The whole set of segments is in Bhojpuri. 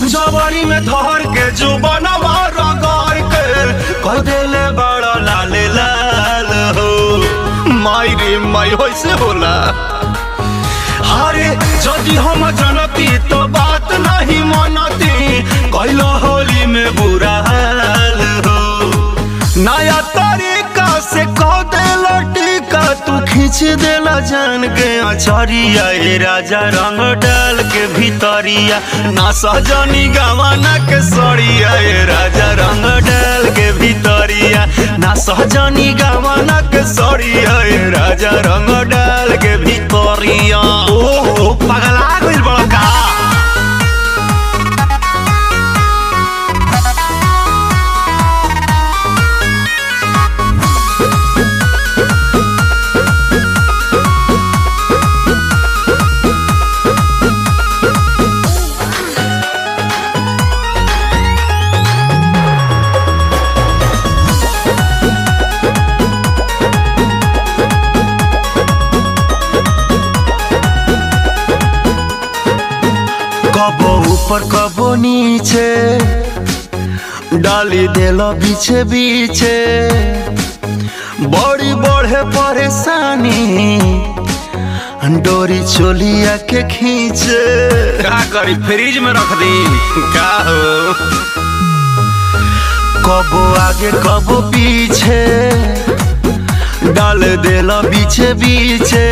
जवानी में धर के जो बनवा रगड़ के कह देले बड़ा लाल लाल हो माई रे माई होइसे होला अरे यदि हम जनती तो बात नहीं मनती कैलो होली में बुरा हाल हो नया तरीका से कह देला टीका तू खींच देला जान के अचरिया ए राजा रंग डाल के भीतरिया ना सजनी गवाना के सड़िया ए राजा रंग डाल के भीतरिया ना सहजनी गवाना के सड़िया ए राजा रंग डाल के भीतरिया ओ पगला गइल बड़ा का कबो ऊपर कबो नीचे डाली देलो बीचे बीचे बड़ी बढ़े परेशानी डोरी चोलिया के खींचे का करी फ्रिज में रख दी का हो कबो आगे कबो पीछे डाल देला बीचे बीचे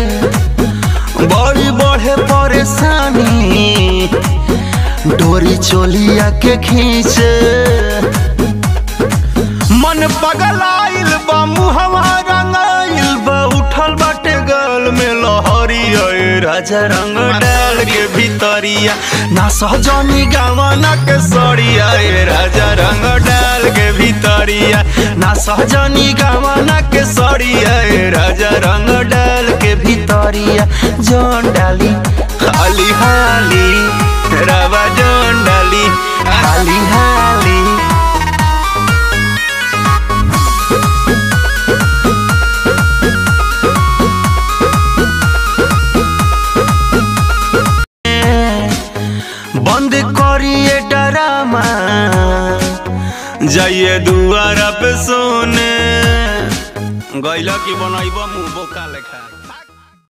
बड़ी बढ़े परेशानी डोरी चोलिया के खींचे मन पगलाइल बा मुहवा रंगाइल बा उठल बाटे गल में लहरी ए राजा रंग डाल के भीतरिया ना सहजनी गावना के सड़िया ए राजा रंग डाल के भीतरिया ना सहजनी गावना के सड़िया ए राजा रंग डाल के भीतरिया जौन डाली हाली हाली रवा जौन डाली हाली हाली बंद करिए डरामा जाइए दुआरा पे सोने गैला की बनैब मुंह बोका लेखा